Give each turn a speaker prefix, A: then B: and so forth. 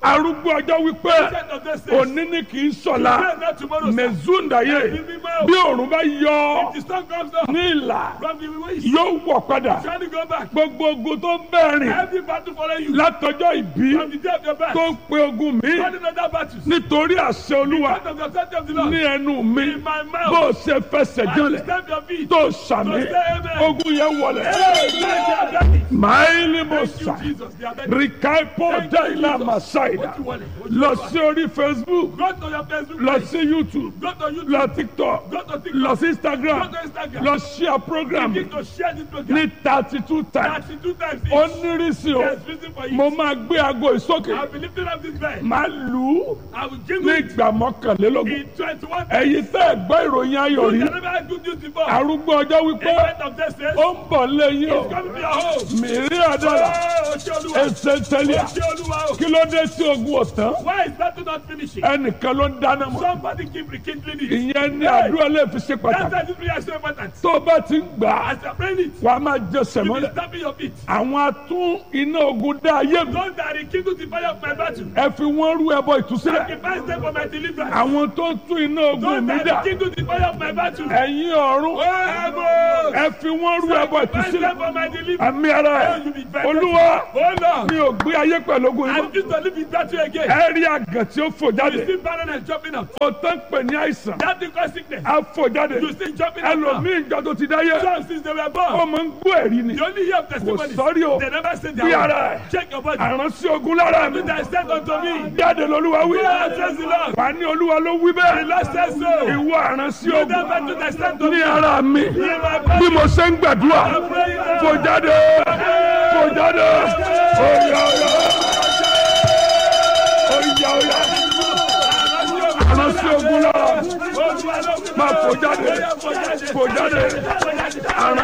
A: arúgbó ọjọ́ wípé
B: Ancient of days says,
A: òní ni kì í sọ̀la
B: "Pray not tomorrow, sir."
A: mẹ̀zúndàyé
B: Ẹ̀mí mímọ́.
A: bí òòrùn bá yọ
B: If the sun comes up
A: ní ìlà
B: from the west,
A: yóò wọ̀ padà
B: try to go back.
A: gbogbo ogun tó ń bẹ̀rìn
B: Every battle follow you
A: látọjọ́ ìbí
B: from the day of your birth.
A: tó ń pe ogun mi
B: Running other battles.
A: nítorí àṣẹ olúwa
B: Out of the authority of the Lord.
A: ní ẹnu mi
B: In my mouth.
A: bó o ṣe fẹsẹ̀
B: I will
A: jọlẹ̀
B: stamp your feet.
A: tó sàmì
B: To say amen.
A: ogun yẹn wọlẹ̀
B: Hey, thank you, Daddy.
A: máìlì mo
B: Thank you,
A: sà
B: Jesus. They are ready.
A: rìkàìpọ̀
B: Thank you,
A: dáìlà
B: Jesus.
A: màsáìdà
B: What you want? What you
A: lọ
B: want?
A: sí orí facebook
B: Go to your Facebook
A: lọ
B: page.
A: sí youtube
B: Go to YouTube.
A: lọ tiktok
B: Go to TikTok.
A: lọ sí instagram
B: Go to Instagram.
A: lọ share program
B: Begin to share this program.
A: ní thirty two times
B: 32 times each.
A: ó nírísí o
B: There's reason for
A: mo
B: it.
A: máa gbé aago ìsókè
B: I'll be lifting up this bed.
A: máa lù ú
B: I will
A: ní
B: jingle it
A: ìgbà mọ́kànlélógún
B: in 21
A: ẹ̀yin tẹ́ ẹ̀ gbọ́ ìròyìn ayọ̀ rí
B: You never had good news before.
A: arúgbó ọjọ́ wípé
B: Event of this says,
A: ó ń bọ̀ lẹ́yìn o
B: come to your home.
A: mìírí àdàlà
B: Oh, ṣé Olúwa.
A: ẹsẹ̀ tẹ́lẹ̀
B: Ṣé Olúwa o.
A: kí ló dé tí ogun ọ̀tán
B: Why is battle not finishing?
A: ẹnìkan ló ń dáná mọ́
B: Somebody keep rekindling it.
A: ìyẹn ní àdúrà lè fi ṣe
B: That's
A: pàtàkì
B: why this prayer is so important.
A: tó o bá ti ń gbà á
B: As you're praying it,
A: wà á máa jẹ
B: you be
A: sẹ̀mọ́lẹ̀
B: stamping your feet.
A: àwọn atún iná ogun dá ayé mi
B: Those that rekindle the fire of my battle.
A: ẹ fi wọ́n rú ẹbọ ìtúsílẹ̀
B: Sacrifice them for my deliverance.
A: àwọn tó ń tún iná ogun
B: Those
A: mi
B: that
A: dà
B: rekindle the fire of my battle.
A: ẹ̀yin ọ̀run
B: Oh, heaven.
A: ẹ fi wọ́n rú ẹbọ
B: Sacrifice them
A: ìtúsílẹ̀
B: for my deliverance.
A: àmì ara ẹ̀ olúwa
B: Oh, Lord.
A: mi ò gbé ayé pẹ̀lú ogun
B: I
A: yìí mọ́.
B: refuse to live in battle again.
A: ẹ rí àgàn tí ó fò
B: You
A: jáde
B: see barrenness jumping up.
A: ó tán pè ní àìsàn
B: That thing cause sickness.
A: á fò jáde
B: You see jumping up now.
A: ẹlòmíì ìjọ tó ti dáyé
B: Some since they were
A: ó
B: born.
A: máa ń gbọ́ ẹ̀rí ni
B: You only hear of testimonies.
A: sọ́rí o.
B: They never say
A: Bí
B: their
A: ara
B: own.
A: ẹ̀.
B: Check your body.
A: àránsí ogun lára mi
B: That is said unto me.
A: jáde lolúwa wí
B: God says the Lord.
A: wà ní olúwa ló wí
B: The
A: bẹ́ẹ̀
B: Lord says so.
A: ìwọ àránsí
B: You
A: ogun
B: never do the said to
A: ní
B: me.
A: ara mi
B: In my
A: bí
B: body.
A: mo ṣe ń gbàdúrà
B: I'm praying now.
A: fò jáde fò jáde oyà oyà oyà oyà àránsí ogun lára máa fò jáde fò jáde àránsí.